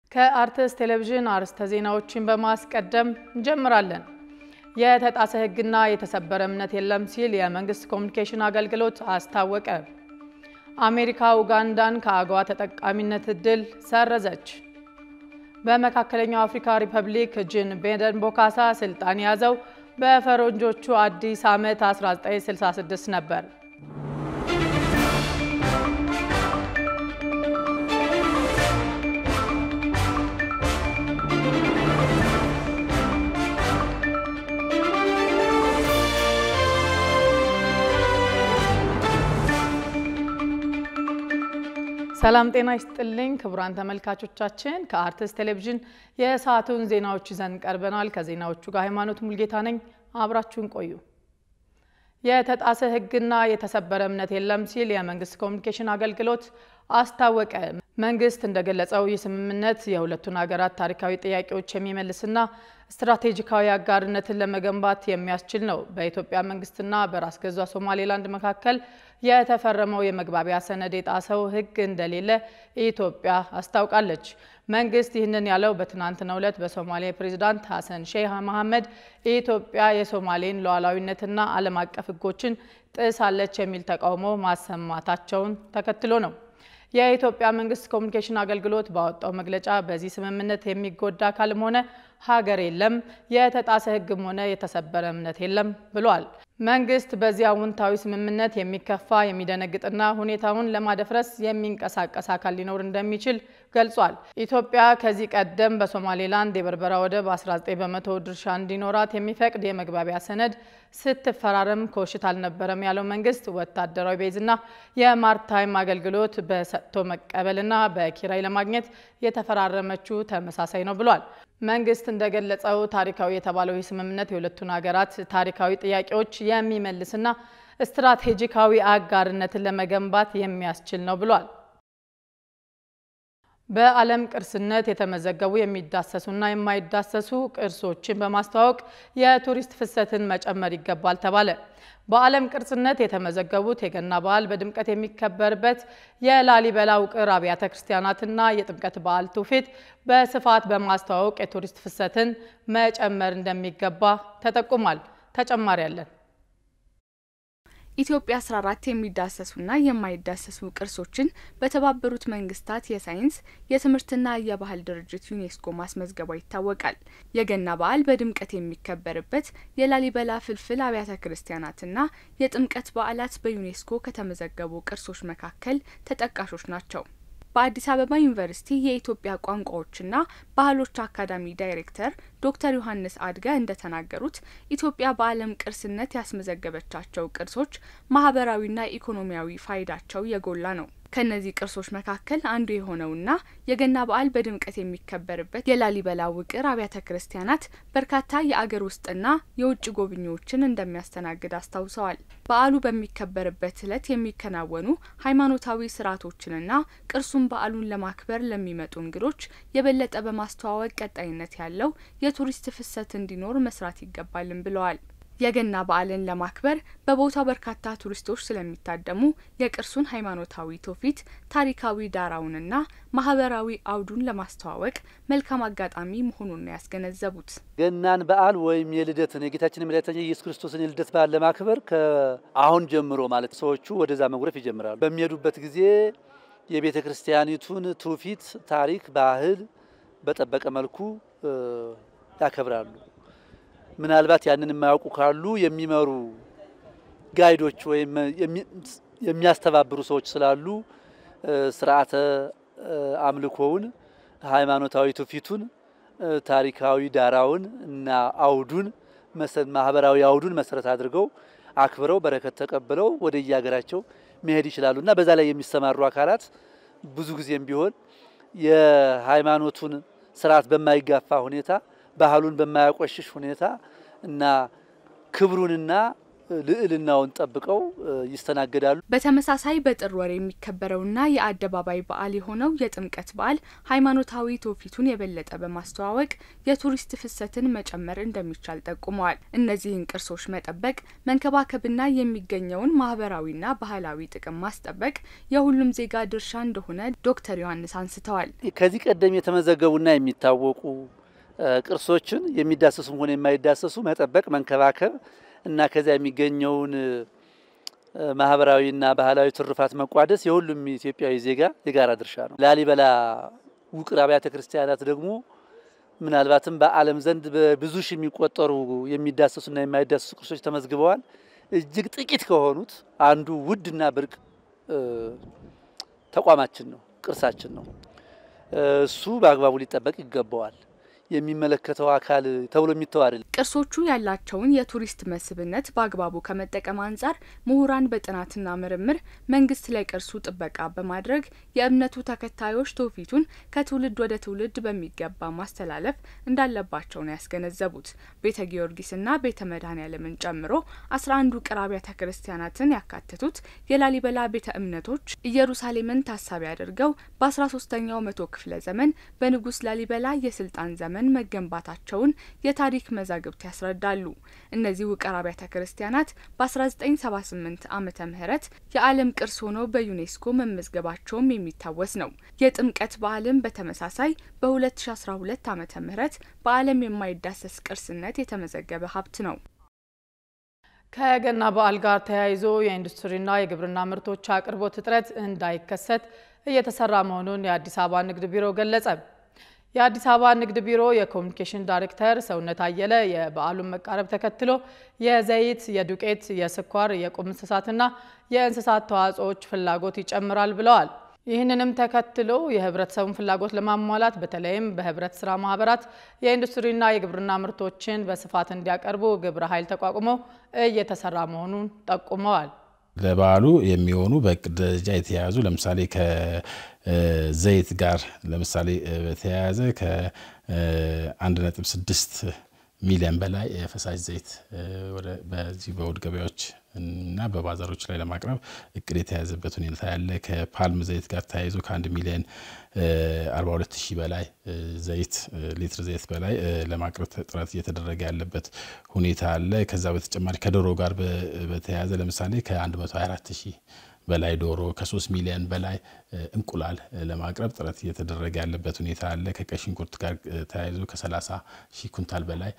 ከአርትስ ቴሌቪዥን አርዕስተ ዜናዎችን በማስቀደም እንጀምራለን። የተጣሰ ሕግና የተሰበረ እምነት የለም ሲል የመንግስት ኮሚኒኬሽን አገልግሎት አስታወቀ። አሜሪካ ኡጋንዳን ከአገዋ ተጠቃሚነት እድል ሰረዘች። በመካከለኛው አፍሪካ ሪፐብሊክ ጂን ቤደን ቦካሳ ስልጣን የያዘው በፈረንጆቹ አዲስ ዓመት 1966 ነበር። ሰላም ጤና ይስጥልኝ ክቡራን ተመልካቾቻችን፣ ከአርትስ ቴሌቪዥን የሰዓቱን ዜናዎች ይዘን ቀርበናል። ከዜናዎቹ ጋር ሃይማኖት ሙልጌታ ነኝ። አብራችሁን ቆዩ። የተጣሰ ሕግና የተሰበረ እምነት የለም ሲል የመንግስት ኮሚኒኬሽን አገልግሎት አስታወቀ። መንግስት እንደገለጸው ይህ ስምምነት የሁለቱን ሀገራት ታሪካዊ ጥያቄዎች የሚመልስና ስትራቴጂካዊ አጋርነትን ለመገንባት የሚያስችል ነው። በኢትዮጵያ መንግስትና በራስ ገዟ ሶማሌላንድ መካከል የተፈረመው የመግባቢያ ሰነድ የጣሰው ሕግ እንደሌለ ኢትዮጵያ አስታውቃለች። መንግስት ይህንን ያለው በትናንትናው ዕለት በሶማሌ ፕሬዚዳንት ሐሰን ሼህ መሐመድ ኢትዮጵያ የሶማሌን ሉዓላዊነትና ዓለም አቀፍ ሕጎችን ጥሳለች የሚል ተቃውሞ ማሰማታቸውን ተከትሎ ነው። የኢትዮጵያ መንግስት ኮሚኒኬሽን አገልግሎት ባወጣው መግለጫ በዚህ ስምምነት የሚጎዳ አካልም ሆነ ሀገር የለም፣ የተጣሰ ሕግም ሆነ የተሰበረ እምነት የለም ብሏል። መንግስት በዚህ አዎንታዊ ስምምነት የሚከፋ የሚደነግጥና ሁኔታውን ለማደፍረስ የሚንቀሳቀስ አካል ሊኖር እንደሚችል ገልጿል። ኢትዮጵያ ከዚህ ቀደም በሶማሌላንድ የበርበራ ወደብ 19 በመቶ ድርሻ እንዲኖራት የሚፈቅድ የመግባቢያ ሰነድ ስትፈራረም ኮሽት አልነበረም ያለው መንግስት ወታደራዊ ቤዝና የማርታይም አገልግሎት በሰጥቶ መቀበልና በኪራይ ለማግኘት የተፈራረመችው ተመሳሳይ ነው ብሏል። መንግስት እንደገለጸው ታሪካዊ የተባለው ይህ ስምምነት የሁለቱን ሀገራት ታሪካዊ ጥያቄዎች የሚመልስና ስትራቴጂካዊ አጋርነትን ለመገንባት የሚያስችል ነው ብሏል። በዓለም ቅርስነት የተመዘገቡ የሚዳሰሱና የማይዳሰሱ ቅርሶችን በማስተዋወቅ የቱሪስት ፍሰትን መጨመር ይገባል ተባለ። በዓለም ቅርስነት የተመዘገቡት የገና በዓል በድምቀት የሚከበርበት የላሊበላ ውቅር አብያተ ክርስቲያናትና የጥምቀት በዓል ትውፊት በስፋት በማስተዋወቅ የቱሪስት ፍሰትን መጨመር እንደሚገባ ተጠቁሟል። ተጨማሪ ያለን ኢትዮጵያ 14 የሚዳሰሱና የማይዳሰሱ ቅርሶችን በተባበሩት መንግስታት የሳይንስ የትምህርትና የባህል ድርጅት ዩኔስኮ ማስመዝገቧ ይታወቃል። የገና በዓል በድምቀት የሚከበርበት የላሊበላ ፍልፍል አብያተ ክርስቲያናትና የጥምቀት በዓላት በዩኔስኮ ከተመዘገቡ ቅርሶች መካከል ተጠቃሾች ናቸው። በአዲስ አበባ ዩኒቨርሲቲ የኢትዮጵያ ቋንቋዎችና ባህሎች አካዳሚ ዳይሬክተር ዶክተር ዮሐንስ አድገ እንደተናገሩት ኢትዮጵያ በዓለም ቅርስነት ያስመዘገበቻቸው ቅርሶች ማህበራዊና ኢኮኖሚያዊ ፋይዳቸው የጎላ ነው። ከእነዚህ ቅርሶች መካከል አንዱ የሆነውና የገና በዓል በድምቀት የሚከበርበት የላሊበላ ውቅር አብያተ ክርስቲያናት በርካታ የአገር ውስጥና የውጭ ጎብኚዎችን እንደሚያስተናግድ አስታውሰዋል። በዓሉ በሚከበርበት ዕለት የሚከናወኑ ሃይማኖታዊ ስርዓቶችንና ቅርሱን በዓሉን ለማክበር ለሚመጡ እንግዶች የበለጠ በማስተዋወቅ ቀጣይነት ያለው የቱሪስት ፍሰት እንዲኖር መስራት ይገባልን ብለዋል። የገና በዓልን ለማክበር በቦታው በርካታ ቱሪስቶች ስለሚታደሙ የቅርሱን ሃይማኖታዊ ትውፊት፣ ታሪካዊ ዳራውንና ማህበራዊ አውዱን ለማስተዋወቅ መልካም አጋጣሚ መሆኑን ነው ያስገነዘቡት። ገናን በዓል ወይም የልደትን የጌታችን የመድኃኒታችን የኢየሱስ ክርስቶስን የልደት በዓል ለማክበር ከአሁን ጀምሮ ማለት ሰዎቹ ወደዛ መጉረፍ ይጀምራሉ። በሚሄዱበት ጊዜ የቤተ ክርስቲያኒቱን ትውፊት፣ ታሪክ፣ ባህል በጠበቀ መልኩ ያከብራሉ። ምናልባት ያንን የማያውቁ ካሉ የሚመሩ ጋይዶች ወይም የሚያስተባብሩ ሰዎች ስላሉ ስርዓተ አምልኮውን፣ ሃይማኖታዊ ትውፊቱን፣ ታሪካዊ ዳራውን እና አውዱን ማህበራዊ አውዱን መሰረት አድርገው አክብረው በረከት ተቀብለው ወደ የሀገራቸው መሄድ ይችላሉ እና በዛ ላይ የሚሰማሩ አካላት ብዙ ጊዜም ቢሆን የሃይማኖቱን ስርዓት በማይጋፋ ሁኔታ ባህሉን በማያቆሽሽ ሁኔታ እና ክብሩንና ልዕልናውን ጠብቀው ይስተናገዳሉ። በተመሳሳይ በጥር ወር የሚከበረውና የአደባባይ በዓል የሆነው የጥምቀት በዓል ሃይማኖታዊ ትውፊቱን የበለጠ በማስተዋወቅ የቱሪስት ፍሰትን መጨመር እንደሚቻል ጠቁመዋል። እነዚህን ቅርሶች መጠበቅ፣ መንከባከብና የሚገኘውን ማህበራዊና ባህላዊ ጥቅም ማስጠበቅ የሁሉም ዜጋ ድርሻ እንደሆነ ዶክተር ዮሐንስ አንስተዋል። ከዚህ ቀደም የተመዘገቡና የሚታወቁ ቅርሶችን የሚዳሰሱም ሆነ የማይዳሰሱ መጠበቅ፣ መንከባከብ እና ከዚያ የሚገኘውን ማህበራዊና ባህላዊ ትሩፋት መቋደስ የሁሉም ኢትዮጵያዊ ዜጋ የጋራ ድርሻ ነው። ላሊበላ ውቅር አብያተ ክርስቲያናት ደግሞ ምናልባትም በዓለም ዘንድ በብዙ ሺህ የሚቆጠሩ የሚዳሰሱና የማይዳሰሱ ቅርሶች ተመዝግበዋል። እጅግ ጥቂት ከሆኑት አንዱ ውድና ብርቅ ተቋማችን ነው፣ ቅርሳችን ነው። እሱ በአግባቡ ሊጠበቅ ይገባዋል። የሚመለከተው አካል ተብሎ የሚተው አይደለም። ቅርሶቹ ያላቸውን የቱሪስት መስህብነት በአግባቡ ከመጠቀም አንጻር ምሁራን በጥናትና ምርምር መንግስት ለቅርሱ ጥበቃ በማድረግ የእምነቱ ተከታዮች ትውፊቱን ከትውልድ ወደ ትውልድ በሚገባ ማስተላለፍ እንዳለባቸው ነው ያስገነዘቡት። ቤተ ጊዮርጊስና ቤተ መድኃኔዓለምን ጨምሮ አስራ አንዱ ውቅር አብያተ ክርስቲያናትን ያካተቱት የላሊበላ ቤተ እምነቶች ኢየሩሳሌምን ታሳቢ አድርገው በአስራ ሶስተኛው መቶ ክፍለ ዘመን በንጉስ ላሊበላ የስልጣን ዘመን መገንባታቸውን የታሪክ መዛግብት ያስረዳሉ። እነዚህ ውቅር አብያተ ክርስቲያናት በ1978 ዓመተ ምህረት የዓለም ቅርስ ሆነው በዩኔስኮ መመዝገባቸውም የሚታወስ ነው። የጥምቀት በዓልም በተመሳሳይ በ2012 ዓመተ ምህረት በዓለም የማይዳሰስ ቅርስነት የተመዘገበ ሀብት ነው። ከገና በዓል ጋር ተያይዞ የኢንዱስትሪና የግብርና ምርቶች አቅርቦት እጥረት እንዳይከሰት እየተሰራ መሆኑን የአዲስ አበባ ንግድ ቢሮ ገለጸ። የአዲስ አበባ ንግድ ቢሮ የኮሚኒኬሽን ዳይሬክተር ሰውነት አየለ የበዓሉን መቃረብ ተከትሎ የዘይት፣ የዱቄት፣ የስኳር፣ የቁም እንስሳትና የእንስሳት ተዋጽኦዎች ፍላጎት ይጨምራል ብለዋል። ይህንንም ተከትሎ የህብረተሰቡን ፍላጎት ለማሟላት በተለይም በህብረት ስራ ማህበራት የኢንዱስትሪና የግብርና ምርቶችን በስፋት እንዲያቀርቡ ግብረ ኃይል ተቋቁሞ እየተሰራ መሆኑን ጠቁመዋል። ለበዓሉ የሚሆኑ በእቅድ ደረጃ የተያያዙ ለምሳሌ ከዘይት ጋር ለምሳሌ በተያያዘ ከአንድ ነጥብ ስድስት ሚሊዮን በላይ የፈሳሽ ዘይት በዚህ በውድ ገበያዎች እና በባዛሮች ላይ ለማቅረብ እቅድ የተያዘበት ሁኔታ ያለ። ከፓልም ዘይት ጋር ተያይዞ ከአንድ ሚሊዮን 42 ሺህ በላይ ዘይት ሊትር ዘይት በላይ ለማቅረብ ጥረት እየተደረገ ያለበት ሁኔታ አለ። ከዛ በተጨማሪ ከዶሮ ጋር በተያያዘ ለምሳሌ ከ124 ሺህ በላይ ዶሮ ከ3 ሚሊዮን በላይ እንቁላል ለማቅረብ ጥረት እየተደረገ ያለበት ሁኔታ አለ። ከቀይ ሽንኩርት ጋር ተያይዞ ከ30 ሺህ ኩንታል በላይ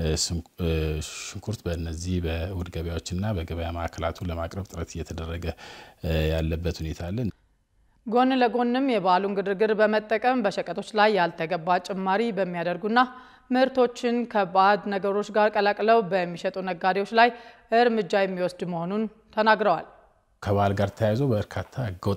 ሽንኩርት በእነዚህ በእሁድ ገበያዎችና በገበያ ማዕከላቱ ለማቅረብ ጥረት እየተደረገ ያለበት ሁኔታ አለ። ጎን ለጎንም የበዓሉን ግርግር በመጠቀም በሸቀጦች ላይ ያልተገባ ጭማሪ በሚያደርጉና ምርቶችን ከባዕድ ነገሮች ጋር ቀላቅለው በሚሸጡ ነጋዴዎች ላይ እርምጃ የሚወስድ መሆኑን ተናግረዋል። ከበዓል ጋር ተያይዞ በርካታ ህገወጥ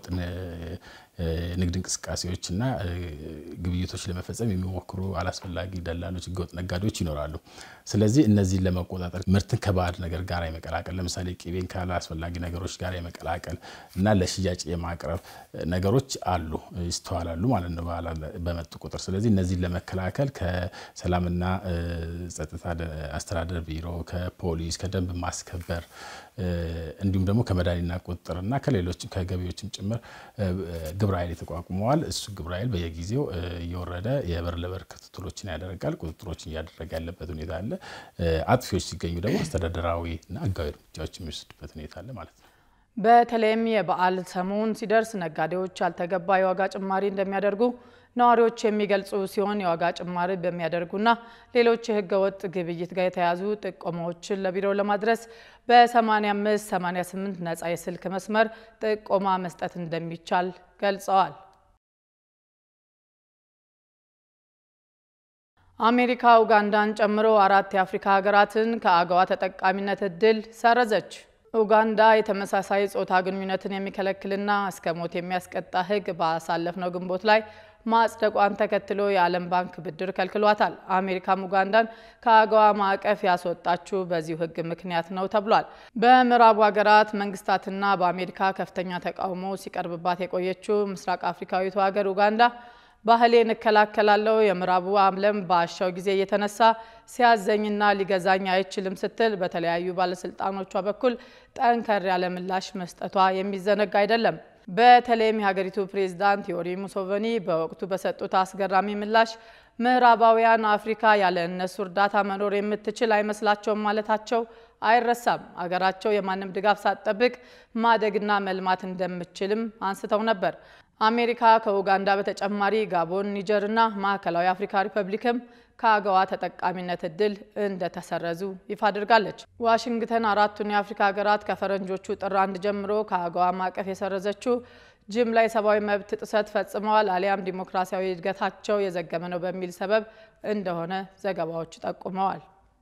ንግድ እንቅስቃሴዎችና ግብይቶች ለመፈጸም የሚሞክሩ አላስፈላጊ ደላሎች፣ ህገወጥ ነጋዴዎች ይኖራሉ። ስለዚህ እነዚህን ለመቆጣጠር ምርትን ከባዕድ ነገር ጋር የመቀላቀል ለምሳሌ ቅቤን ካላስፈላጊ ነገሮች ጋር የመቀላቀል እና ለሽያጭ የማቅረብ ነገሮች አሉ፣ ይስተዋላሉ ማለት ነው በመጡ ቁጥር። ስለዚህ እነዚህን ለመከላከል ከሰላምና ጸጥታ አስተዳደር ቢሮ፣ ከፖሊስ፣ ከደንብ ማስከበር እንዲሁም ደግሞ ከመድኃኒትና ቁጥጥርና ከሌሎችም ከገቢዎችም ጭምር ግብረ ኃይል ተቋቁመዋል። እሱ ግብረ ኃይል በየጊዜው እየወረደ የበር ለበር ክትትሎችን ያደርጋል፣ ቁጥጥሮችን እያደረገ ያለበት ሁኔታ አለ። አጥፊዎች ሲገኙ ደግሞ አስተዳደራዊና ህጋዊ እርምጃዎች የሚወስድበት ሁኔታ አለ ማለት ነው። በተለይም የበዓል ሰሞን ሲደርስ ነጋዴዎች ያልተገባ የዋጋ ጭማሪ እንደሚያደርጉ ነዋሪዎች የሚገልጹ ሲሆን የዋጋ ጭማሪ በሚያደርጉና ሌሎች የህገወጥ ግብይት ጋር የተያዙ ጥቆማዎችን ለቢሮው ለማድረስ በ85 88 ነጻ የስልክ መስመር ጥቆማ መስጠት እንደሚቻል ገልጸዋል። አሜሪካ ኡጋንዳን ጨምሮ አራት የአፍሪካ ሀገራትን ከአገዋ ተጠቃሚነት እድል ሰረዘች። ኡጋንዳ የተመሳሳይ ጾታ ግንኙነትን የሚከለክልና እስከ ሞት የሚያስቀጣ ህግ ባሳለፍነው ግንቦት ላይ ማጽደቋን ተከትሎ የዓለም ባንክ ብድር ከልክሏታል። አሜሪካም ኡጋንዳን ከአገዋ ማዕቀፍ ያስወጣችው በዚሁ ህግ ምክንያት ነው ተብሏል። በምዕራቡ ሀገራት መንግስታትና በአሜሪካ ከፍተኛ ተቃውሞ ሲቀርብባት የቆየችው ምስራቅ አፍሪካዊቱ ሀገር ኡጋንዳ ባህሌን እከላከላለሁ፣ የምዕራቡ ዓለም በአሻው ጊዜ እየተነሳ ሲያዘኝና ሊገዛኝ አይችልም ስትል በተለያዩ ባለስልጣኖቿ በኩል ጠንከር ያለ ምላሽ መስጠቷ የሚዘነጋ አይደለም። በተለይም የሀገሪቱ ፕሬዝዳንት ዮዌሪ ሙሴቬኒ በወቅቱ በሰጡት አስገራሚ ምላሽ ምዕራባውያን አፍሪካ ያለ እነሱ እርዳታ መኖር የምትችል አይመስላቸውም ማለታቸው አይረሳም። አገራቸው የማንም ድጋፍ ሳትጠብቅ ማደግና መልማት እንደምትችልም አንስተው ነበር። አሜሪካ ከኡጋንዳ በተጨማሪ ጋቦን፣ ኒጀር እና ማዕከላዊ አፍሪካ ሪፐብሊክም ከአገዋ ተጠቃሚነት እድል እንደተሰረዙ ይፋ አድርጋለች። ዋሽንግተን አራቱን የአፍሪካ ሀገራት ከፈረንጆቹ ጥር አንድ ጀምሮ ከአገዋ ማዕቀፍ የሰረዘችው ጅምላ የሰብአዊ መብት ጥሰት ፈጽመዋል አሊያም ዲሞክራሲያዊ እድገታቸው የዘገመ ነው በሚል ሰበብ እንደሆነ ዘገባዎች ጠቁመዋል።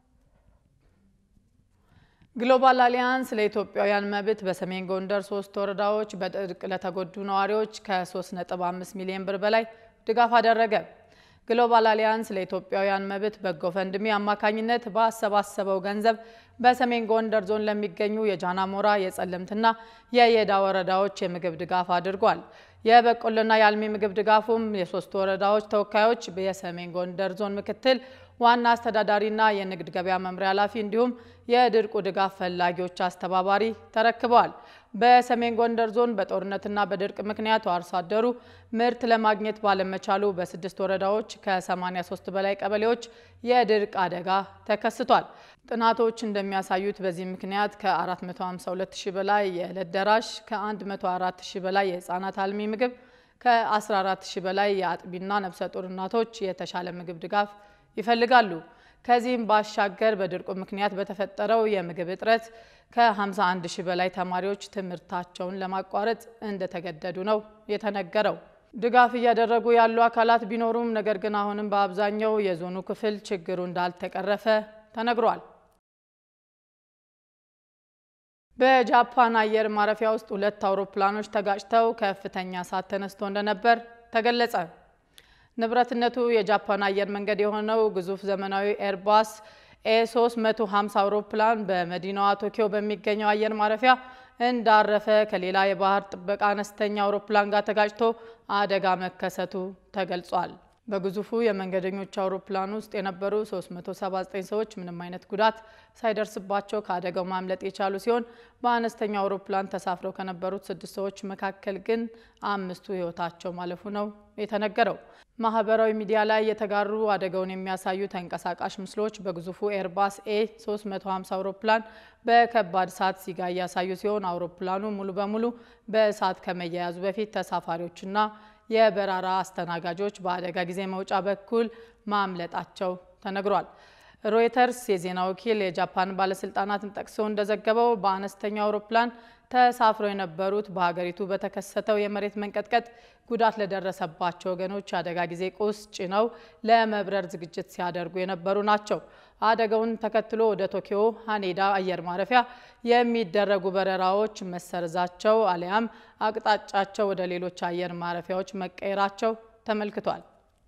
ግሎባል አሊያንስ ለኢትዮጵያውያን መብት በሰሜን ጎንደር ሶስት ወረዳዎች በድርቅ ለተጎዱ ነዋሪዎች ከ3.5 ሚሊዮን ብር በላይ ድጋፍ አደረገ። ግሎባል አሊያንስ ለኢትዮጵያውያን መብት በጎ ፈንድሚ አማካኝነት ባሰባሰበው ገንዘብ በሰሜን ጎንደር ዞን ለሚገኙ የጃናሞራ የጸለምትና የየዳ ወረዳዎች የምግብ ድጋፍ አድርጓል። የበቆሎና የአልሚ ምግብ ድጋፉም የሶስቱ ወረዳዎች ተወካዮች የሰሜን ጎንደር ዞን ምክትል ዋና አስተዳዳሪና የንግድ ገበያ መምሪያ ኃላፊ እንዲሁም የድርቁ ድጋፍ ፈላጊዎች አስተባባሪ ተረክበዋል። በሰሜን ጎንደር ዞን በጦርነትና በድርቅ ምክንያት አርሶ አደሩ ምርት ለማግኘት ባለመቻሉ በስድስት ወረዳዎች ከ83 በላይ ቀበሌዎች የድርቅ አደጋ ተከስቷል። ጥናቶች እንደሚያሳዩት በዚህ ምክንያት ከ452 ሺህ በላይ የዕለት ደራሽ፣ ከ104 ሺህ በላይ የህፃናት አልሚ ምግብ፣ ከ14 ሺህ በላይ የአጥቢና ነፍሰ ጡር እናቶች የተሻለ ምግብ ድጋፍ ይፈልጋሉ። ከዚህም ባሻገር በድርቁ ምክንያት በተፈጠረው የምግብ እጥረት ከ51 ሺህ በላይ ተማሪዎች ትምህርታቸውን ለማቋረጥ እንደተገደዱ ነው የተነገረው። ድጋፍ እያደረጉ ያሉ አካላት ቢኖሩም ነገር ግን አሁንም በአብዛኛው የዞኑ ክፍል ችግሩ እንዳልተቀረፈ ተነግሯል። በጃፓን አየር ማረፊያ ውስጥ ሁለት አውሮፕላኖች ተጋጭተው ከፍተኛ እሳት ተነስቶ እንደነበር ተገለጸ። ንብረትነቱ የጃፓን አየር መንገድ የሆነው ግዙፍ ዘመናዊ ኤርባስ ኤ350 አውሮፕላን በመዲናዋ ቶኪዮ በሚገኘው አየር ማረፊያ እንዳረፈ ከሌላ የባህር ጥበቃ አነስተኛ አውሮፕላን ጋር ተጋጭቶ አደጋ መከሰቱ ተገልጿል። በግዙፉ የመንገደኞች አውሮፕላን ውስጥ የነበሩ 379 ሰዎች ምንም አይነት ጉዳት ሳይደርስባቸው ከአደጋው ማምለጥ የቻሉ ሲሆን በአነስተኛ አውሮፕላን ተሳፍረው ከነበሩት ስድስት ሰዎች መካከል ግን አምስቱ ሕይወታቸው ማለፉ ነው የተነገረው። ማህበራዊ ሚዲያ ላይ የተጋሩ አደጋውን የሚያሳዩ ተንቀሳቃሽ ምስሎች በግዙፉ ኤርባስ ኤ 350 አውሮፕላን በከባድ እሳት ሲጋ እያሳዩ ሲሆን አውሮፕላኑ ሙሉ በሙሉ በእሳት ከመያያዙ በፊት ተሳፋሪዎችና የበረራ አስተናጋጆች በአደጋ ጊዜ መውጫ በኩል ማምለጣቸው ተነግሯል። ሮይተርስ የዜና ወኪል የጃፓን ባለስልጣናትን ጠቅሶ እንደዘገበው በአነስተኛው አውሮፕላን ተሳፍረው የነበሩት በሀገሪቱ በተከሰተው የመሬት መንቀጥቀጥ ጉዳት ለደረሰባቸው ወገኖች አደጋ ጊዜ ቁስ ጭነው ለመብረር ዝግጅት ሲያደርጉ የነበሩ ናቸው። አደጋውን ተከትሎ ወደ ቶኪዮ ሃኔዳ አየር ማረፊያ የሚደረጉ በረራዎች መሰረዛቸው አሊያም አቅጣጫቸው ወደ ሌሎች አየር ማረፊያዎች መቀየራቸው ተመልክቷል።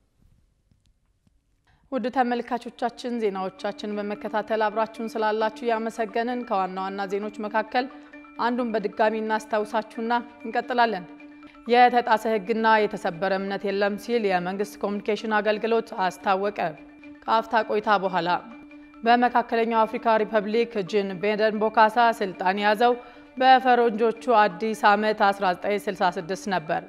ውድ ተመልካቾቻችን ዜናዎቻችን በመከታተል አብራችሁን ስላላችሁ ያመሰገንን። ከዋና ዋና ዜኖች መካከል አንዱን በድጋሚ እናስታውሳችሁና እንቀጥላለን። የተጣሰ ሕግና የተሰበረ እምነት የለም ሲል የመንግስት ኮሚኒኬሽን አገልግሎት አስታወቀ። ከአፍታ ቆይታ በኋላ በመካከለኛው አፍሪካ ሪፐብሊክ ጂን ቤደን ቦካሳ ስልጣን የያዘው በፈረንጆቹ አዲስ ዓመት 1966 ነበር።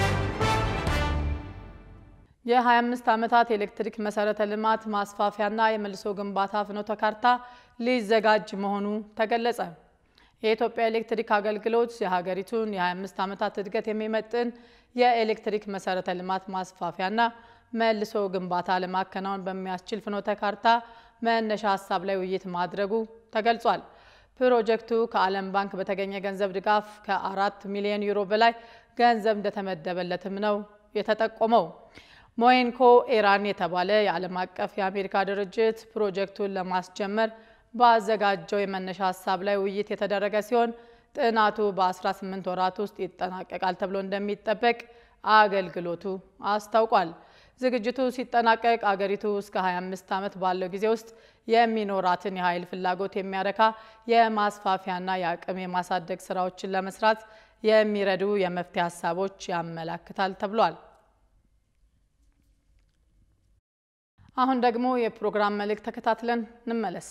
የ25 ዓመታት የኤሌክትሪክ መሰረተ ልማት ማስፋፊያና የመልሶ ግንባታ ፍኖተ ካርታ ሊዘጋጅ መሆኑ ተገለጸ። የኢትዮጵያ ኤሌክትሪክ አገልግሎት የሀገሪቱን የ25 ዓመታት እድገት የሚመጥን የኤሌክትሪክ መሰረተ ልማት ማስፋፊያና መልሶ ግንባታ ለማከናወን በሚያስችል ፍኖተ ካርታ መነሻ ሀሳብ ላይ ውይይት ማድረጉ ተገልጿል። ፕሮጀክቱ ከዓለም ባንክ በተገኘ ገንዘብ ድጋፍ ከአራት ሚሊዮን ዩሮ በላይ ገንዘብ እንደተመደበለትም ነው የተጠቆመው። ሞይንኮ ኢራን የተባለ የዓለም አቀፍ የአሜሪካ ድርጅት ፕሮጀክቱን ለማስጀመር ባዘጋጀው የመነሻ ሀሳብ ላይ ውይይት የተደረገ ሲሆን ጥናቱ በ18 ወራት ውስጥ ይጠናቀቃል ተብሎ እንደሚጠበቅ አገልግሎቱ አስታውቋል። ዝግጅቱ ሲጠናቀቅ አገሪቱ እስከ 25 ዓመት ባለው ጊዜ ውስጥ የሚኖራትን የኃይል ፍላጎት የሚያረካ የማስፋፊያና የአቅም የማሳደግ ስራዎችን ለመስራት የሚረዱ የመፍትሄ ሀሳቦች ያመላክታል ተብሏል። አሁን ደግሞ የፕሮግራም መልእክት ተከታትለን እንመለስ።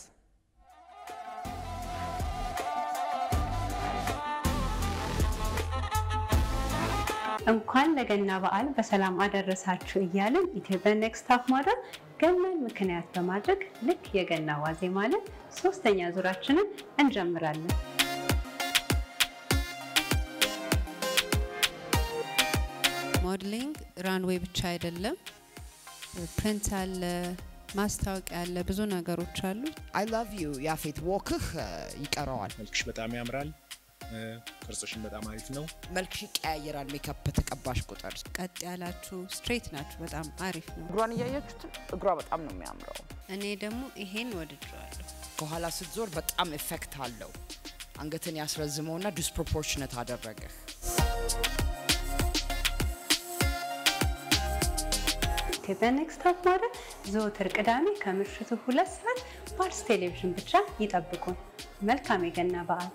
እንኳን ለገና በዓል በሰላም አደረሳችሁ እያልን ኢትዮጵያ ኔክስት ታፍ ሞደል ገናን ምክንያት በማድረግ ልክ የገና ዋዜማ ዕለት ሶስተኛ ዙራችንን እንጀምራለን። ሞዴሊንግ ራንዌይ ብቻ አይደለም፣ ፕሪንት አለ፣ ማስታወቂያ አለ፣ ብዙ ነገሮች አሉ። አይ ላቭ ዩ ያፌት ወክህ ይቀረዋል። መልክሽ በጣም ያምራል። ቅርጽሽን በጣም አሪፍ ነው። መልክሽ ይቀያየራል ሜካፕ በተቀባሽ ቁጥር። ቀጥ ያላችሁ ስትሬት ናችሁ፣ በጣም አሪፍ ነው። እግሯን እያያችሁት እግሯ በጣም ነው የሚያምረው። እኔ ደግሞ ይሄን ወድጀዋለሁ። ከኋላ ስትዞር በጣም ኤፌክት አለው። አንገትን ያስረዝመውና ዲስፕሮፖርሽነት አደረገህ። ኢትዮጵያ ኔክስት ታፍ ሞደል ዘወትር ቅዳሜ ከምሽቱ ሁለት ሰዓት ፓርስ ቴሌቪዥን ብቻ ይጠብቁን። መልካም የገና በዓል።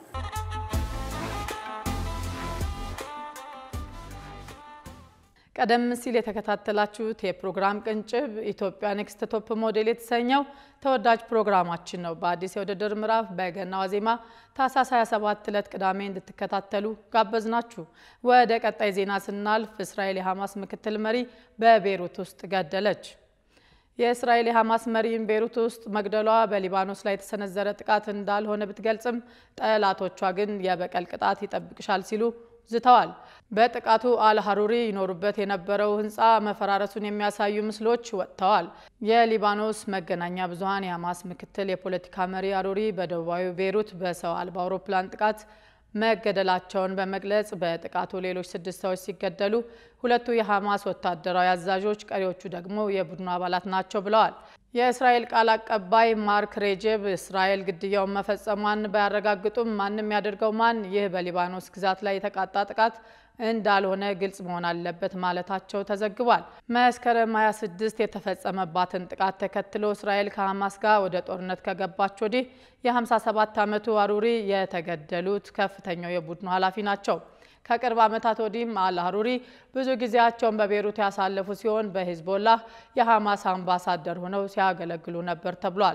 ቀደም ሲል የተከታተላችሁት የፕሮግራም ቅንጭብ ኢትዮጵያ ኔክስት ቶፕ ሞዴል የተሰኘው ተወዳጅ ፕሮግራማችን ነው። በአዲስ የውድድር ምዕራፍ በገና ዋዜማ ታህሳስ 27 ዕለት ቅዳሜ እንድትከታተሉ ጋበዝናችሁ። ወደ ቀጣይ ዜና ስናልፍ እስራኤል የሐማስ ምክትል መሪ በቤሩት ውስጥ ገደለች። የእስራኤል የሐማስ መሪን ቤሩት ውስጥ መግደሏ በሊባኖስ ላይ የተሰነዘረ ጥቃት እንዳልሆነ ብትገልጽም ጠላቶቿ ግን የበቀል ቅጣት ይጠብቅሻል ሲሉ ዝተዋል። በጥቃቱ አልሀሩሪ ይኖሩበት የነበረው ሕንፃ መፈራረሱን የሚያሳዩ ምስሎች ወጥተዋል። የሊባኖስ መገናኛ ብዙኃን የሐማስ ምክትል የፖለቲካ መሪ አሩሪ በደቡባዊ ቤይሩት በሰው አልባ አውሮፕላን ጥቃት መገደላቸውን በመግለጽ በጥቃቱ ሌሎች ስድስት ሰዎች ሲገደሉ ሁለቱ የሐማስ ወታደራዊ አዛዦች፣ ቀሪዎቹ ደግሞ የቡድኑ አባላት ናቸው ብለዋል። የእስራኤል ቃል አቀባይ ማርክ ሬጀብ እስራኤል ግድያውን መፈጸሟን ባያረጋግጡም ማንም ያደርገው ማን ይህ በሊባኖስ ግዛት ላይ የተቃጣ ጥቃት እንዳልሆነ ግልጽ መሆን አለበት ማለታቸው ተዘግቧል። መስከረም 26 የተፈጸመባትን ጥቃት ተከትሎ እስራኤል ከሐማስ ጋር ወደ ጦርነት ከገባች ወዲህ የ57 ዓመቱ አሩሪ የተገደሉት ከፍተኛው የቡድኑ ኃላፊ ናቸው። ከቅርብ ዓመታት ወዲህም አል አሩሪ ብዙ ጊዜያቸውን በቤሩት ያሳለፉ ሲሆን በሂዝቦላህ የሐማስ አምባሳደር ሆነው ሲያገለግሉ ነበር ተብሏል።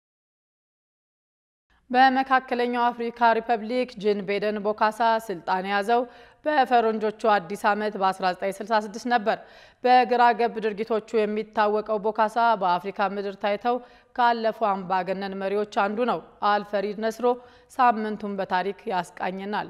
በመካከለኛው አፍሪካ ሪፐብሊክ ጂን ቤደን ቦካሳ ስልጣን የያዘው በፈረንጆቹ አዲስ ዓመት በ1966 ነበር። በግራ ገብ ድርጊቶቹ የሚታወቀው ቦካሳ በአፍሪካ ምድር ታይተው ካለፉ አምባገነን መሪዎች አንዱ ነው። አልፈሪድ ነስሮ ሳምንቱን በታሪክ ያስቃኝናል።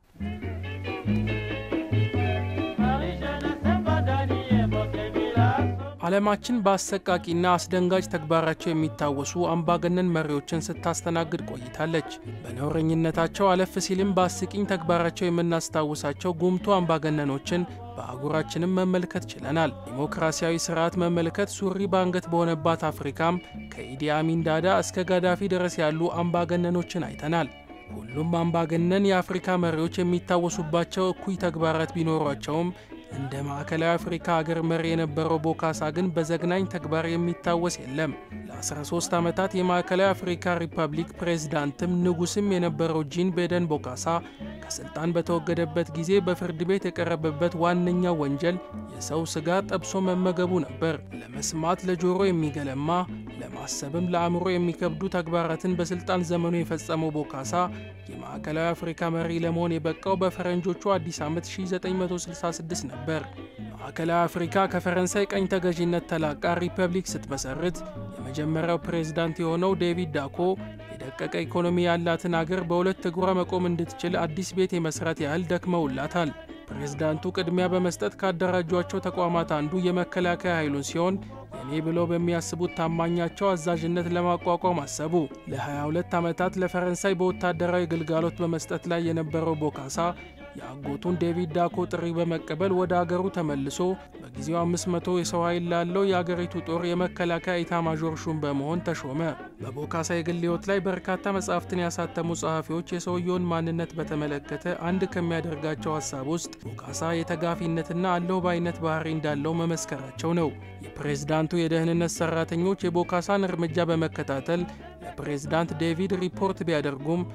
ዓለማችን በአሰቃቂና አስደንጋጭ ተግባራቸው የሚታወሱ አምባገነን መሪዎችን ስታስተናግድ ቆይታለች። በነውረኝነታቸው አለፍ ሲልም በአስቂኝ ተግባራቸው የምናስታውሳቸው ጉምቱ አምባገነኖችን በአህጉራችንም መመልከት ችለናል። ዲሞክራሲያዊ ስርዓት መመልከት ሱሪ በአንገት በሆነባት አፍሪካም ከኢዲ አሚን ዳዳ እስከ ጋዳፊ ድረስ ያሉ አምባገነኖችን አይተናል። ሁሉም አምባገነን የአፍሪካ መሪዎች የሚታወሱባቸው እኩይ ተግባራት ቢኖሯቸውም እንደ ማዕከላዊ አፍሪካ ሀገር መሪ የነበረው ቦካሳ ግን በዘግናኝ ተግባር የሚታወስ የለም። ለ13 ዓመታት የማዕከላዊ አፍሪካ ሪፐብሊክ ፕሬዝዳንትም ንጉስም የነበረው ጂን ቤደን ቦካሳ ከስልጣን በተወገደበት ጊዜ በፍርድ ቤት የቀረበበት ዋነኛው ወንጀል የሰው ስጋ ጠብሶ መመገቡ ነበር። ለመስማት ለጆሮ የሚገለማ ለማሰብም ለአእምሮ የሚከብዱ ተግባራትን በስልጣን ዘመኑ የፈጸመው ቦካሳ የማዕከላዊ አፍሪካ መሪ ለመሆን የበቃው በፈረንጆቹ አዲስ ዓመት 1966 ነበር። ማዕከላዊ አፍሪካ ከፈረንሳይ ቀኝ ተገዥነት ተላቃ ሪፐብሊክ ስትመሰርት የመጀመሪያው ፕሬዝዳንት የሆነው ዴቪድ ዳኮ የደቀቀ ኢኮኖሚ ያላትን አገር በሁለት እግሯ መቆም እንድትችል አዲስ ቤት የመስራት ያህል ደክመውላታል። ፕሬዝዳንቱ ቅድሚያ በመስጠት ካደራጇቸው ተቋማት አንዱ የመከላከያ ኃይሉን ሲሆን የኔ ብለው በሚያስቡት ታማኛቸው አዛዥነት ለማቋቋም አሰቡ። ለ22 ዓመታት ለፈረንሳይ በወታደራዊ ግልጋሎት በመስጠት ላይ የነበረው ቦካሳ የአጎቱን ዴቪድ ዳኮ ጥሪ በመቀበል ወደ አገሩ ተመልሶ በጊዜው 500 የሰው ኃይል ላለው የአገሪቱ ጦር የመከላከያ ኢታማዦር ሹም በመሆን ተሾመ። በቦካሳ የግል ሕይወት ላይ በርካታ መጻሕፍትን ያሳተሙ ጸሐፊዎች የሰውየውን ማንነት በተመለከተ አንድ ከሚያደርጋቸው ሀሳብ ውስጥ ቦካሳ የተጋፊነትና አለሁ ባይነት ባህሪ እንዳለው መመስከራቸው ነው። የፕሬዝዳንቱ የደህንነት ሰራተኞች የቦካሳን እርምጃ በመከታተል ለፕሬዝዳንት ዴቪድ ሪፖርት ቢያደርጉም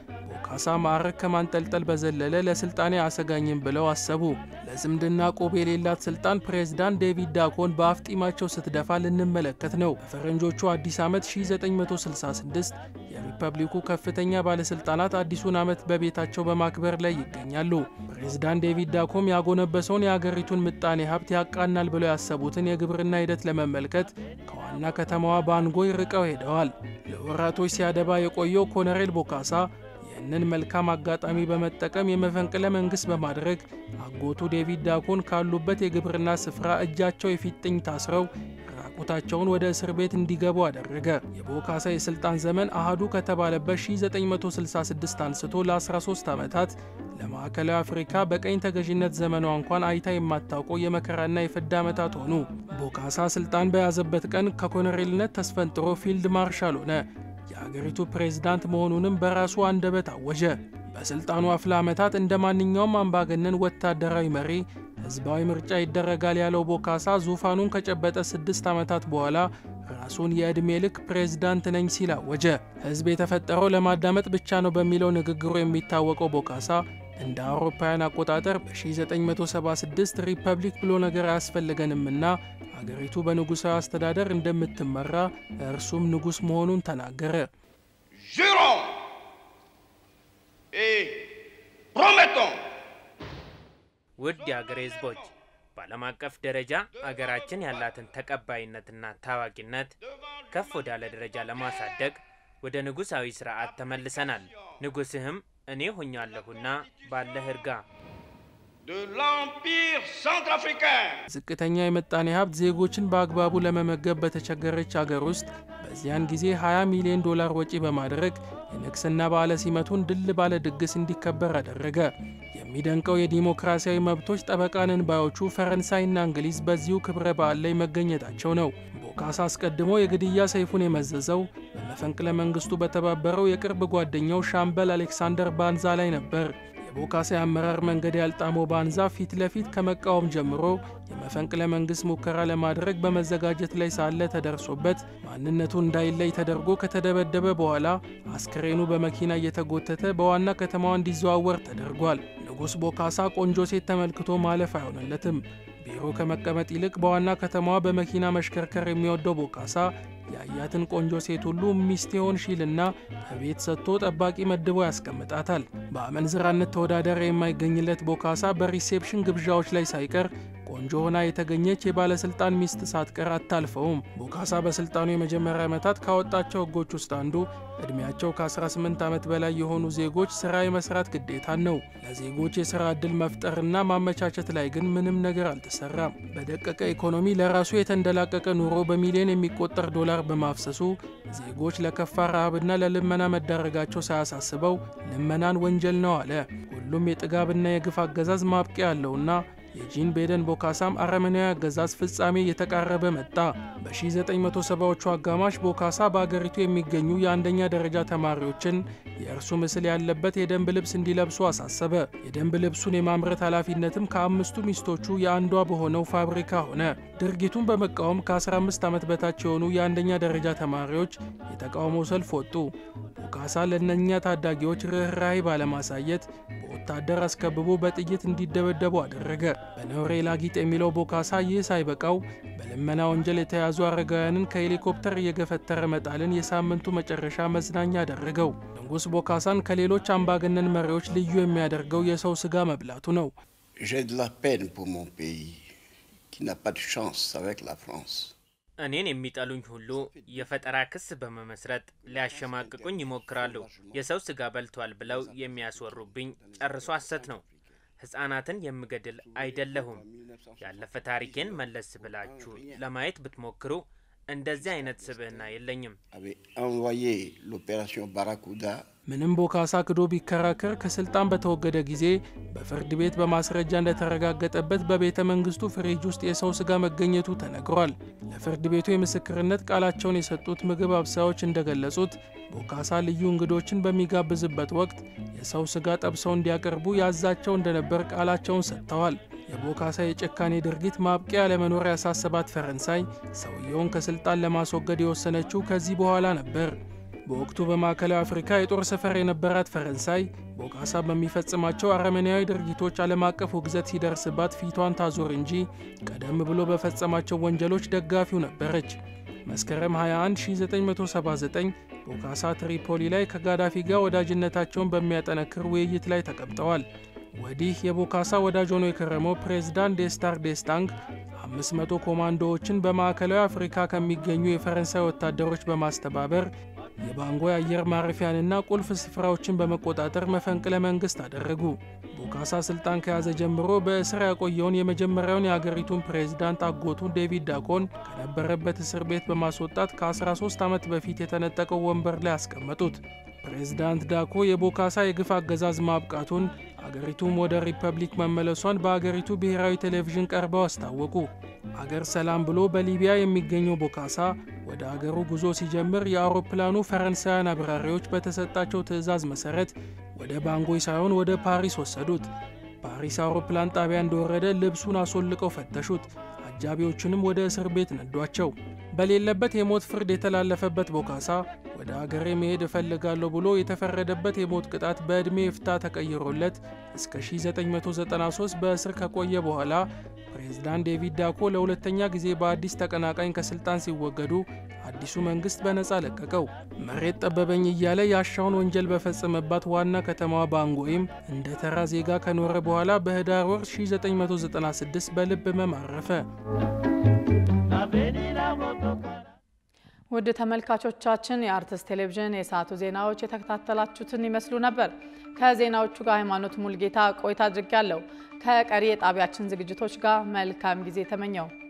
ቦካሳ ማዕረግ ከማንጠልጠል በዘለለ ለስልጣኔ አያሰጋኝም ብለው አሰቡ። ለዝምድና ቆብ የሌላት ስልጣን ፕሬዝዳንት ዴቪድ ዳኮን በአፍጢማቸው ስትደፋ ልንመለከት ነው። በፈረንጆቹ አዲስ ዓመት 1966 የሪፐብሊኩ ከፍተኛ ባለስልጣናት አዲሱን ዓመት በቤታቸው በማክበር ላይ ይገኛሉ። ፕሬዝዳንት ዴቪድ ዳኮም ያጎነበሰውን የአገሪቱን ምጣኔ ሀብት ያቃናል ብለው ያሰቡትን የግብርና ሂደት ለመመልከት ከዋና ከተማዋ ባንጎይ ርቀው ሄደዋል። ለወራቶች ሲያደባ የቆየው ኮሎኔል ቦካሳ ይህንን መልካም አጋጣሚ በመጠቀም የመፈንቅለ መንግስት በማድረግ አጎቱ ዴቪድ ዳኮን ካሉበት የግብርና ስፍራ እጃቸው የፊጥኝ ታስረው ራቁታቸውን ወደ እስር ቤት እንዲገቡ አደረገ። የቦካሳ የስልጣን ዘመን አህዱ ከተባለበት 1966 አንስቶ ለ13 ዓመታት ለማዕከላዊ አፍሪካ በቀኝ ተገዥነት ዘመኗ እንኳን አይታ የማታውቀው የመከራና የፍዳ ዓመታት ሆኑ። ቦካሳ ስልጣን በያዘበት ቀን ከኮሎኔልነት ተስፈንጥሮ ፊልድ ማርሻል ሆነ። የአገሪቱ ፕሬዝዳንት መሆኑንም በራሱ አንደበት አወጀ። በስልጣኑ አፍላ ዓመታት እንደ ማንኛውም አምባገነን ወታደራዊ መሪ ህዝባዊ ምርጫ ይደረጋል ያለው ቦካሳ ዙፋኑን ከጨበጠ ስድስት ዓመታት በኋላ ራሱን የዕድሜ ልክ ፕሬዝዳንት ነኝ ሲል አወጀ። ህዝብ የተፈጠረው ለማዳመጥ ብቻ ነው በሚለው ንግግሩ የሚታወቀው ቦካሳ እንደ አውሮፓውያን አቆጣጠር በ1976 ሪፐብሊክ ብሎ ነገር አያስፈልገንምና አገሪቱ በንጉሣዊ አስተዳደር እንደምትመራ እርሱም ንጉሥ መሆኑን ተናገረ። Jurons et promettons ውድ የአገሬ ህዝቦች በዓለም አቀፍ ደረጃ አገራችን ያላትን ተቀባይነትና ታዋቂነት ከፍ ወዳለ ደረጃ ለማሳደግ ወደ ንጉሣዊ ስርዓት ተመልሰናል። ንጉሥህም እኔ ሆኛለሁና ባለህ እርጋ። de l'Empire centrafricain. ዝቅተኛ የምጣኔ ሀብት ዜጎችን በአግባቡ ለመመገብ በተቸገረች አገር ውስጥ በዚያን ጊዜ 20 ሚሊዮን ዶላር ወጪ በማድረግ የንግስና በዓለ ሲመቱን ድል ባለ ድግስ እንዲከበር አደረገ። የሚደንቀው የዲሞክራሲያዊ መብቶች ጠበቃንን ባዮቹ ፈረንሳይና እንግሊዝ በዚሁ ክብረ በዓል ላይ መገኘታቸው ነው። ቦካሳ አስቀድሞ የግድያ ሰይፉን የመዘዘው በመፈንቅለ መንግስቱ በተባበረው የቅርብ ጓደኛው ሻምበል አሌክሳንደር ባንዛ ላይ ነበር። የቦካሳ የአመራር መንገድ ያልጣመው ባንዛ ፊት ለፊት ከመቃወም ጀምሮ የመፈንቅለ መንግስት ሙከራ ለማድረግ በመዘጋጀት ላይ ሳለ ተደርሶበት ማንነቱ እንዳይለይ ተደርጎ ከተደበደበ በኋላ አስክሬኑ በመኪና እየተጎተተ በዋና ከተማዋ እንዲዘዋወር ተደርጓል። ንጉሥ ቦካሳ ቆንጆ ሴት ተመልክቶ ማለፍ አይሆንለትም። ቢሮ ከመቀመጥ ይልቅ በዋና ከተማዋ በመኪና መሽከርከር የሚወደው ቦካሳ ያያትን ቆንጆ ሴት ሁሉ ሚስቴ ሆንሽልና ከቤት ሰጥቶ ጠባቂ መድቦ ያስቀምጣታል። በአመንዝራነት ተወዳዳሪ የማይገኝለት ቦካሳ በሪሴፕሽን ግብዣዎች ላይ ሳይቀር ቆንጆ ሆና የተገኘች የባለስልጣን ሚስት ሳትቀር አታልፈውም። ቦካሳ በስልጣኑ የመጀመሪያ ዓመታት ካወጣቸው ሕጎች ውስጥ አንዱ ዕድሜያቸው ከ18 ዓመት በላይ የሆኑ ዜጎች ሥራ የመስራት ግዴታን ነው። ለዜጎች የሥራ ዕድል መፍጠርና ማመቻቸት ላይ ግን ምንም ነገር አልተሰራም። በደቀቀ ኢኮኖሚ ለራሱ የተንደላቀቀ ኑሮ በሚሊዮን የሚቆጠር ዶላር በማፍሰሱ ዜጎች ለከፋ ረሃብና ለልመና መዳረጋቸው ሳያሳስበው ልመናን ወንጀል ነው አለ። ሁሉም የጥጋብና የግፍ አገዛዝ ማብቂያ ያለውና የጂን ቤደን ቦካሳም አረመናዊ አገዛዝ ፍጻሜ እየተቃረበ መጣ። በ1970ዎቹ አጋማሽ ቦካሳ በአገሪቱ የሚገኙ የአንደኛ ደረጃ ተማሪዎችን የእርሱ ምስል ያለበት የደንብ ልብስ እንዲለብሱ አሳሰበ። የደንብ ልብሱን የማምረት ኃላፊነትም ከአምስቱ ሚስቶቹ የአንዷ በሆነው ፋብሪካ ሆነ። ድርጊቱን በመቃወም ከ15 ዓመት በታች የሆኑ የአንደኛ ደረጃ ተማሪዎች የተቃውሞ ሰልፍ ወጡ። ቦካሳ ለእነኛ ታዳጊዎች ርኅራኄ ባለማሳየት በወታደር አስከብቦ በጥይት እንዲደበደቡ አደረገ። በነውሬ ላጊጥ የሚለው ቦካሳ ይህ ሳይበቃው በልመና ወንጀል የተያዙ አረጋውያንን ከሄሊኮፕተር እየገፈተረ መጣልን የሳምንቱ መጨረሻ መዝናኛ አደረገው። ንጉሥ ቦካሳን ከሌሎች አምባገነን መሪዎች ልዩ የሚያደርገው የሰው ሥጋ መብላቱ ነው። J'ai de la peine pour mon pays qui n'a pas de chance avec la France. እኔን የሚጠሉኝ ሁሉ የፈጠራ ክስ በመመስረት ሊያሸማቅቁኝ ይሞክራሉ። የሰው ስጋ በልቷል ብለው የሚያስወሩብኝ ጨርሶ ሐሰት ነው። ሕፃናትን የምገድል አይደለሁም። ያለፈ ታሪኬን መለስ ብላችሁ ለማየት ብትሞክሩ እንደዚህ አይነት ስብዕና የለኝም። avait envoyé l'opération Barracuda ምንም ቦካሳ ክዶ ቢከራከር ከስልጣን በተወገደ ጊዜ በፍርድ ቤት በማስረጃ እንደተረጋገጠበት በቤተ መንግስቱ ፍሪጅ ውስጥ የሰው ስጋ መገኘቱ ተነግሯል። ለፍርድ ቤቱ የምስክርነት ቃላቸውን የሰጡት ምግብ አብሳዮች እንደገለጹት ቦካሳ ልዩ እንግዶችን በሚጋብዝበት ወቅት የሰው ስጋ ጠብሰው እንዲያቀርቡ ያዛቸው እንደነበር ቃላቸውን ሰጥተዋል። የቦካሳ የጭካኔ ድርጊት ማብቂያ ለመኖር ያሳሰባት ፈረንሳይ ሰውየውን ከስልጣን ለማስወገድ የወሰነችው ከዚህ በኋላ ነበር። በወቅቱ በማዕከላዊ አፍሪካ የጦር ሰፈር የነበራት ፈረንሳይ ቦካሳ በሚፈጽማቸው አረመኔያዊ ድርጊቶች ዓለም አቀፍ ውግዘት ሲደርስባት ፊቷን ታዞር እንጂ ቀደም ብሎ በፈጸማቸው ወንጀሎች ደጋፊው ነበረች። መስከረም 21 1979 ቦካሳ ትሪፖሊ ላይ ከጋዳፊ ጋር ወዳጅነታቸውን በሚያጠነክር ውይይት ላይ ተቀምጠዋል። ወዲህ የቦካሳ ወዳጅ ሆኖ የከረመው ፕሬዝዳንት ዴስታር ዴስታንግ 500 ኮማንዶዎችን በማዕከላዊ አፍሪካ ከሚገኙ የፈረንሳይ ወታደሮች በማስተባበር የባንጎ የአየር ማረፊያንና ቁልፍ ስፍራዎችን በመቆጣጠር መፈንቅለ መንግስት አደረጉ። ቦካሳ ስልጣን ከያዘ ጀምሮ በእስር ያቆየውን የመጀመሪያውን የአገሪቱን ፕሬዝዳንት አጎቱን ዴቪድ ዳኮን ከነበረበት እስር ቤት በማስወጣት ከ13 ዓመት በፊት የተነጠቀው ወንበር ላይ አስቀመጡት። ፕሬዝዳንት ዳኮ የቦካሳ የግፍ አገዛዝ ማብቃቱን አገሪቱም ወደ ሪፐብሊክ መመለሷን በአገሪቱ ብሔራዊ ቴሌቪዥን ቀርበው አስታወቁ። አገር ሰላም ብሎ በሊቢያ የሚገኘው ቦካሳ ወደ አገሩ ጉዞ ሲጀምር የአውሮፕላኑ ፈረንሳውያን አብራሪዎች በተሰጣቸው ትዕዛዝ መሰረት ወደ ባንጎይ ሳይሆን ወደ ፓሪስ ወሰዱት። ፓሪስ አውሮፕላን ጣቢያ እንደወረደ ልብሱን አስወልቀው ፈተሹት። አጃቢዎቹንም ወደ እስር ቤት ነዷቸው። በሌለበት የሞት ፍርድ የተላለፈበት ቦካሳ ወደ አገሬ መሄድ እፈልጋለሁ ብሎ የተፈረደበት የሞት ቅጣት በዕድሜ ይፍታ ተቀይሮለት እስከ 1993 በእስር ከቆየ በኋላ ፕሬዝዳንት ዴቪድ ዳኮ ለሁለተኛ ጊዜ በአዲስ ተቀናቃኝ ከስልጣን ሲወገዱ አዲሱ መንግስት በነፃ ለቀቀው። መሬት ጠበበኝ እያለ ያሻውን ወንጀል በፈጸመባት ዋና ከተማዋ ባንጎይም እንደ ተራ ዜጋ ከኖረ በኋላ በህዳር ወር 1996 በልብ ህመም አረፈ። ውድ ተመልካቾቻችን የአርትስ ቴሌቪዥን የሰዓቱ ዜናዎች የተከታተላችሁትን ይመስሉ ነበር። ከዜናዎቹ ጋር ሃይማኖት ሙልጌታ ቆይታ አድርጌያለሁ። ከቀሪ የጣቢያችን ዝግጅቶች ጋር መልካም ጊዜ ተመኘው።